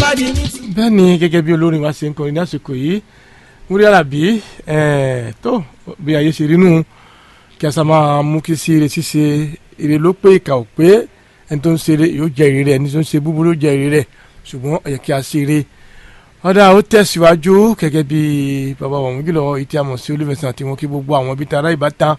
bá di ní. bẹ́ẹ̀ ni gẹ́gẹ́ bí olórin wa ṣe ń kọrin ní àsìkò yìí múrí àlàbí tó bí ayé ṣe rí nù kí a sá máa mú kí sí ire ṣíṣe ire ló pé ìkà ò pé ẹni tó ń ṣeré yóò jẹ ire rẹ̀ ẹni tó ń ṣe búburú yóò jẹ ire rẹ̀ ṣùgbọ́n ó yẹ kí a ṣe ire ọ̀dà ó tẹ̀síwájú gẹ́gẹ́ bí bàbá wọn jùlọ ìtí àmọ̀ sí olùfẹ̀sán àti wọn kí gbogbo àwọn ibi tara ìbátan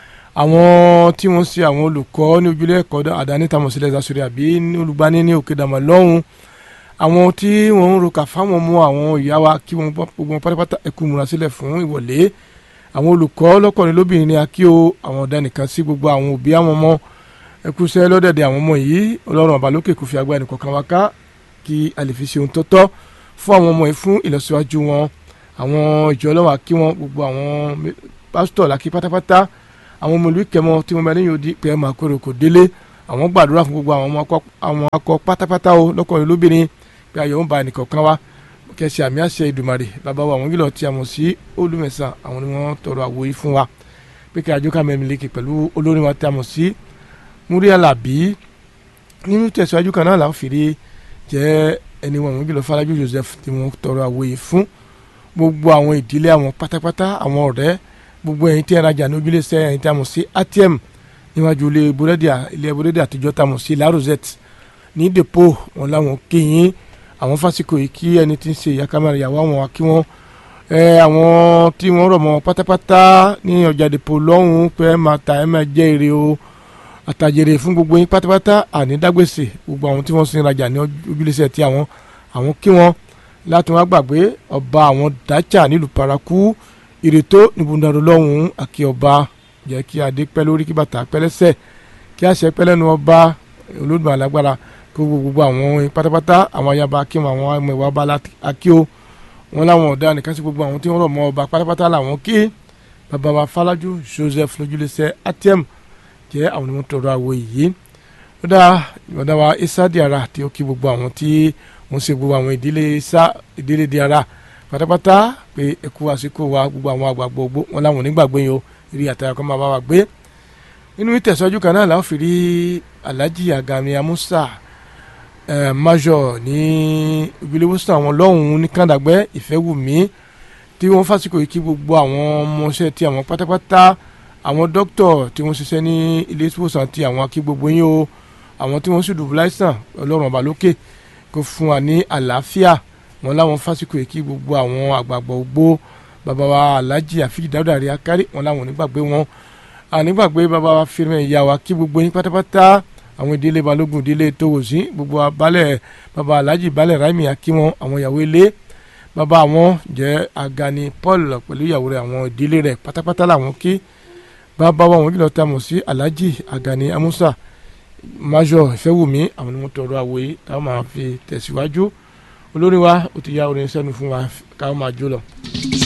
àwọn tí wọ́n ṣe àwọn olùkọ́ ní ojúlé ẹ̀kọ́ àdáni tàmọ̀ sílẹ̀ ìdásórí àbí olùgbani ní òkè dàmọ̀ lọ́hùn àwọn tí wọ́n ń roka fáwọn ọmọ àwọn ìyá wa kí wọ́n gbogbo pátápátá ẹkú múra sílẹ̀ fún ìwọlé àwọn olùkọ́ lọ́kùnrin lóbìnrin ní akí o àwọn ọ̀dà nìkan sí gbogbo àwọn òbí àwọn ọmọ ẹkúṣẹ́ lọ́dẹ̀dẹ̀ àwọn ọmọ yìí ọlọ́run àbálòkè kò fi agbára ẹnì kọ̀ọ̀kan wá ká kí a lè fi ṣe ohun tó tọ́ fún àwọn ọmọ yìí fún ìlọsíwájú wọn àwọn ìjọ ọlọ́wà kí wọ́n gbogbo àwọn pásítọ̀ làkí pátápátá àwọn ọmọ ìlú kẹmọ tí wọ́n bẹ níyàn odi pé ẹ máa kórè kò délé àwọn gbàdúrà fún gbogbo àwọn akọ pátápátá o lọ́kùnrin lóbìnrin pé ayọ̀ ń ba ẹnìkọ̀ọ̀kan wá kẹsì àmì àṣẹ ìdùmarè bàbá wa àwọn gílọ̀ tí a mọ̀ sí olùmẹ̀sán àwọn ni wọ́n tọrọ àwo yìí fún wa pé kí àjọkà mẹ́rin lékè pẹ̀lú olórin wa tí a mọ̀ sí múrí alábí nínú tẹ̀síwájú kan náà làwọn fìrí jẹ́ ẹni wọn àwọn gílọ̀ Fọlájú Joseph tí wọ́n tọrọ àwo yìí fún gbogbo àwọn ìdílé àwọn pátápátá àwọn ọ̀rẹ́ gbogbo ẹ̀yin tí ẹ rajà ní ojúlé sẹ́ ẹ̀yin tí a mọ̀ sí ATM níwájú ilé búrẹ́dì ilé búrẹ́dì àtijọ́ tá a mọ̀ sí La Rosette ní depo wọn làwọn kéyìn àwọn fásikò yìí kí ẹni tí ń ṣe ìyá kámẹ́rà ìyàwó àwọn kí wọ́n ẹ àwọn tí wọ́n rọ̀ mọ́ pátápátá ní ọjà depo lọ́hùn-ún pé ẹ máa ta ẹ máa jẹ́ èrè o àtàjèrè fún gbogbo yín pátápátá àní dágbèsè gbogbo àwọn tí wọ́n sin rajà ní ojúlẹ̀sẹ̀ tí àwọn àwọn kí wọ́n láti wọ́n gbàgbé ọba àwọn dájà nílùú paraku ìrètò níbùdó lọ́hùn-ún àkí ọba jẹ́ kí adé pẹ́ lórí kí bàtà pẹ́ lẹ́sẹ̀ kí àṣẹ pẹ́ lẹ́nu ọba olódùmarè alágbára kó gbogbo àwọn pátápátá àwọn ayaba kí wọn àwọn ọmọ ìwà bá akí o wọn láwọn ọ̀dà nìkan sí gbogbo àwọn tí wọ́n rọ̀ mọ́ ọba pátápátá làwọn kí bàbá wa Fọlájú Joseph lójúlẹsẹ ATM jẹ́ àwọn ni wọ́n tọrọ àwọ̀ yìí ó dá ìwọ̀dà wa Isa Diarra tí ó kí gbogbo àwọn tí wọ́n ṣe gbogbo àwọn ìdílé Isa ìdílé Diarra pátápátá pé ẹkú àsìkò wa gbogbo àwọn àgbàgbọ́ gbó wọn láwọn onígbàgbé yìí o eré àtàyà kan máa bá wa gbé nínú ìtẹ̀sọ́jú kan náà làwọn fi rí Alhaji Agami Amusa Uh, major ní ìgbéléwòsàn àwọn lọ́hùn-ún ní kàndàgbẹ́ ìfẹ́wùmí tí wọ́n fásikò yìí kí gbogbo àwọn ọmọọṣẹ́ tí àwọn pátápátá àwọn dókítọ̀ tí wọ́n ṣiṣẹ́ ní ilé ìwòsàn tí àwọn akí gbogbo yín o àwọn tí wọ́n sì dùbú láìsàn ọlọ́run ọba lókè kó fún wa ní àlàáfíà wọn láwọn fásikò yìí kí gbogbo àwọn àgbààgbà ògbó bàbá wa alhaji àfíjì dáúdà rí akárí wọn láwọn onígbàgbé wọn ànígbàgbé bàbá wa fírmẹ̀ ìyá wa kí gbogbo yín pátápátá àwọn ìdílé balógun ìdílé tòwòsí gbogbo abalẹ̀ baba alhaji balẹ̀ raimi akíwọn àwọn ìyàwó ilé baba àwọn jẹ́ agani paul pẹ̀lú ìyàwó rẹ̀ àwọn ìdílé rẹ̀ pátápátá làwọn kí bàbá wa wọn kìlọ̀ tá a mọ̀ sí alhaji agani amusa major ìfẹ́wùmí àwọn ni wọ́n tọrọ àwòye táwọn máa fi tẹ̀síwájú olórí wa ó ti ya orin sẹ́nu fún wa káwọn máa jó lọ.